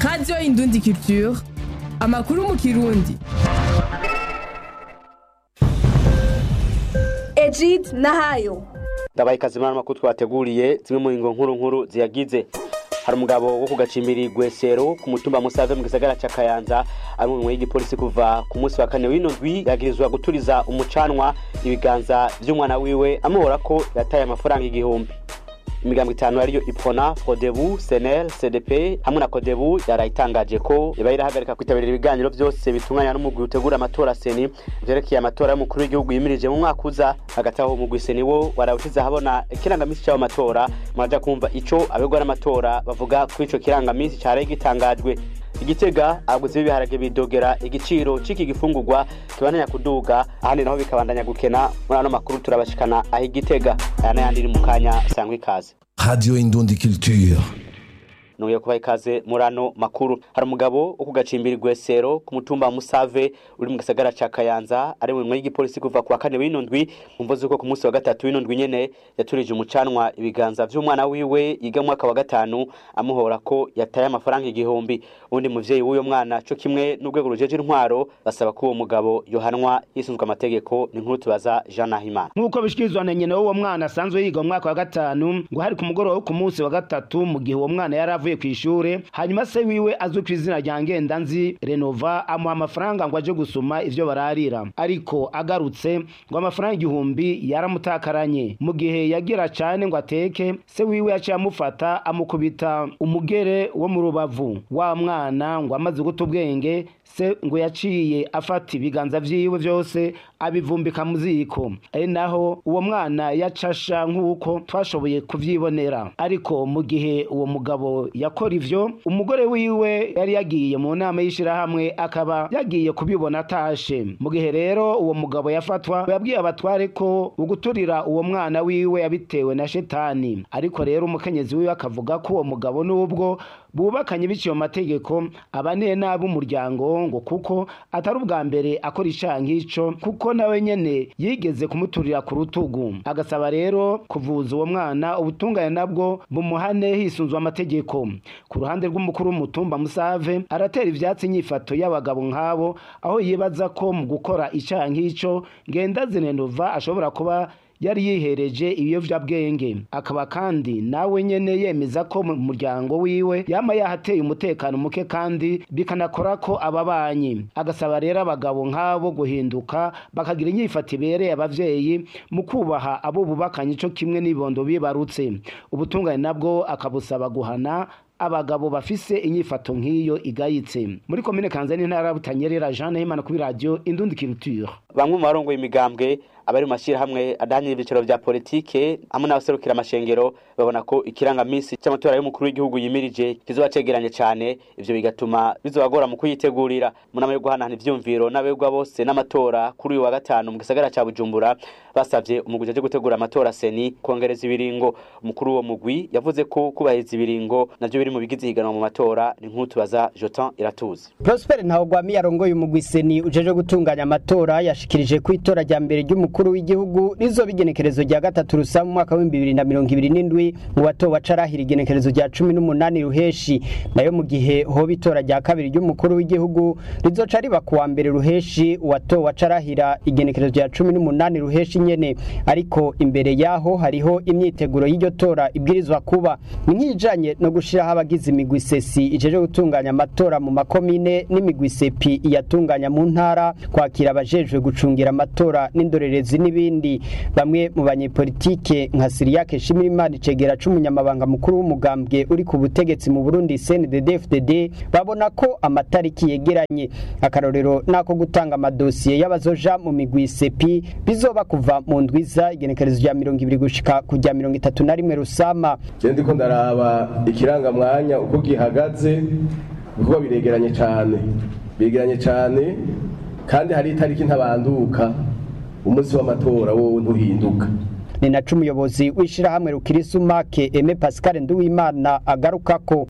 radiyo indundi culture amakuru mu kirundi Ejid Nahayo ndabaye ikazimana amakuru twateguriye zimwe mu ngo nkuru nkuru ziyagize hari umugabo wo ku gacimbiri gwesero ku mutumba musave mu gisagara ca kayanza ari umwe y'igipolisi kuva ku munsi wa kane w'ino ndwi yagirizwa guturiza umucanwa ibiganza vy'umwana wiwe amuhora ko yataye amafaranga igihumbi imigambo itanu ariyo ipona fodebu senel cdp hamwe na kodebu yarayitangaje ko iba irahagarika kwitabira ibiganiro byose bitunganya n'umugwi utegura amatora seni vyerekeye amatora y'umukuru w'igihugu yimirije mu mwaka uza hagati aho umugwi seni wo warawushize ahabona ikirangamisi c'ayo matora muraja kumva ico abegwa n'amatora bavuga kuri ico kirangamisi caraye gitangajwe igitega abaguzi b'ibiharage bidogera igiciro c'iki gifungurwa kibandanya kuduga ahandi naho bikabandanya gukena muri ano makuru turabashikana aho igitega aya n'ayandi iri mu kanya sangwa ikaze Radio Indundi Culture. nuye kubaha ikaze muri ano makuru hari umugabo wo ku gacimbiri gwesero ku mutumba wa musave uri mu gisagara ca kayanza ari mu y'igipolisi kuva ku wa kane w'ino ndwi mvo z'uko ku munsi wa gatatu w'ino ndwi nyene yaturije umucanwa ibiganza vy'umwana wiwe yiga mu mwaka wa gatanu amuhora ko yataye amafaranga igihumbi undi muvyeyi w'uyo mwana co kimwe n'urwego rujeje intwaro basaba ko uwo mugabo yohanwa yisunzwe amategeko ni nkuru tubaza jean nahimana nk'uko bishikirizwa na nyina w'uwo mwana asanzwe yiga mu mwaka wa gatanu ngo hari ku mugoroba wo ku munsi wa gatatu mu gihe uwo mwana yari avuye ku ishure hanyuma se wiwe azwi ku izina rya ngendanzi renova amuha amafaranga ngo aje gusuma ivyo bararira ariko agarutse ngo amafaranga igihumbi yaramutakaranye mu gihe yagira cane ngo ateke se wiwe yaciye amufata amukubita umugere wo mu rubavu wa mwana ngo amaze guta ubwenge se ngo yaciye afata ibiganza vyiwe vyose abivumbika mu ziko ari naho uwo mwana yacasha nk'uko twashoboye kuvyibonera ariko mu gihe uwo mugabo yakora ivyo umugore wiwe yari yagiye mu nama y'ishirahamwe akaba yagiye kubibona atashe mu gihe rero uwo mugabo yafatwa yabwiye abatware ko uguturira uwo mwana wiwe yabitewe na shetani ariko rero umukenyezi wiwe akavuga ko uwo mugabo n'ubwo bubakanye biciye mu mategeko abane nabi umuryango ngo kuko atari ubwa mbere akora icaha nk'ico kuko nawe nyene yigeze kumuturira ku rutugu agasaba rero kuvuza uwo mwana ubutungane nabwo bumuhane hisunzwe amategeko ku ruhande rw'umukuru w'umutumba musave aratera ivyatsi inyifato y'abagabo nk'abo aho yibaza ko mu gukora icaha nk'ico ngendazinenova ashobora kuba yari yihereje ibiyovyabwenge akaba kandi nawe nyene yemeza ko mu muryango wiwe yama yahateye umutekano muke kandi bikanakora ko ababanyi agasaba rero abagabo nk'abo guhinduka bakagira inyifato ibereye abavyeyi mu kubaha abo bubakanye ico kimwe n'ibondo bibarutse ubutungane nabwo akabusaba guhana abagabo bafise inyifato nk'iyo igayitse muri komine kanzani ntara ya butanyerera jean nahimana kuri radio indundi culture bamwe mu barongoye imigambwe abari mu mashyirahamwe adahanira ibyicaro vya politike hamwe n'abaserukira amashengero babona ko ikirangamisi cy'amatora y'umukuru w'igihugu yimirije kizoba cegeranye cane ivyo bigatuma bizobagora mu kuyitegurira mu nama yo guhanahana ivyumviro n'abegwa bose n'amatora kuri uyu wa gatanu mu gisagara ca bujumbura basavye umugwi uje gutegura amatora seni kongereza ibiringo umukuru w'uwo mugwi yavuze ko kubahiriza ibiringo navyo biri mu bigize ihiganwa mu matora ni nk'utu baza jotan iratuzi Prosper Ntawagwami yarongoye umugwi seni ujeje gutunganya amatora yashikirije ko itora rya mbere ry'umukuru w'igihugu rizoba igenekerezo rya gatatu rusa mu mwaka w'ibihumbi bibiri na mirongo ibiri n'indwi mu batowe acarahira igenekerezo rya cumi n'umunani ruheshi nayo mu gihe hoba itora rya kabiri ry'umukuru w'igihugu rizoca riba ku wa mbere ruheshi uwatowe acarahira igenekerezo rya cumi n'umunani ruheshi nyene ariko imbere yaho hariho imyiteguro y'iryo tora ibwirizwa kuba ni nk'ijanye no gushiraho abagize imigwi sesi ijeje gutunganya amatora mu makomine n'imigwi sepi iyatunganya mu ntara kwakira abajejwe gucungira amatora n'indorerezi n'ibindi bamwe mu banyepolitike nka Siriyake Shimirimana Icegera c'umunyamabanga mukuru w'umugambwe uri ku butegetsi mu Burundi CNDD-FDD babona ko amatariki yegeranye akarorero nako gutanga amadosiye y'abazoja mu migwi sepi bizoba kuva mu ndwiza igenekerezo rya mirongo ibiri gushika ku rya mirongo itatu na rimwe rusama je ndiko ndaraba ikirangamwanya uko gihagaze kuko biregeranye cane biregeranye cane kandi hari itariki ntabanduka umunsi w'amatora wowe ntuhinduka ni naco umuyobozi w'ishirahamwe rukirisumake Aime Pascal Nduwimana agarukako